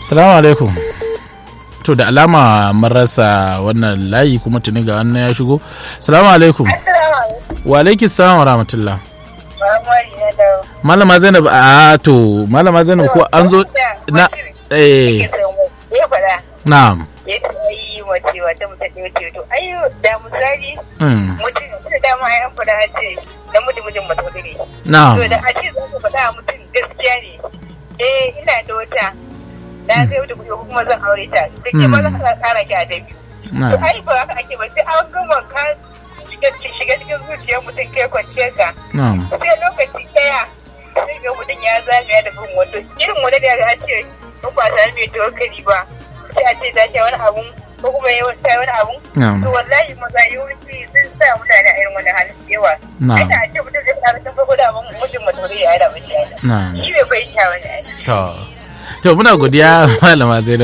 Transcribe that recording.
Salamu alaikum. To da alama mun rasa wannan layi kuma tuni ga wannan ya shigo. Salamu alaikum. Wa alaikum salam wa rahmatullah. Malama Zainab a to Malama Zainab ko an zo na eh na'am. ya yi wace wata mutum ne wace to ai da misali Mm. mutum da dama ya fada ce da mutum mutum mutum ne Na'am. to da a ce za ka faɗa wa mutum gaskiya ne eh ina da wata na zai wuce kuɗi ko kuma zan aure ta da ke ba za ka ƙara ki a da biyu to Na'am. ai ba haka ake ba sai an gama ka shiga shiga cikin zuciyar mutum kai kwanciyar ka Na'am. sai lokaci ɗaya sai ga mutum ya zagaya da bin wato irin wani da ya ce in ba ta mai tokari ba sai a ce ta ce wani abun ko kuma ya ta wani abun Na'am. to wallahi maza yawanci sun sa mutane a irin wani halin da yawa Na'am. ina a ce mutum zai fara sun farko da abun mutum mutum ya yi da mutum ya Na'am. shi bai fahimta wani ai To. To muna godiya Malama Zainab.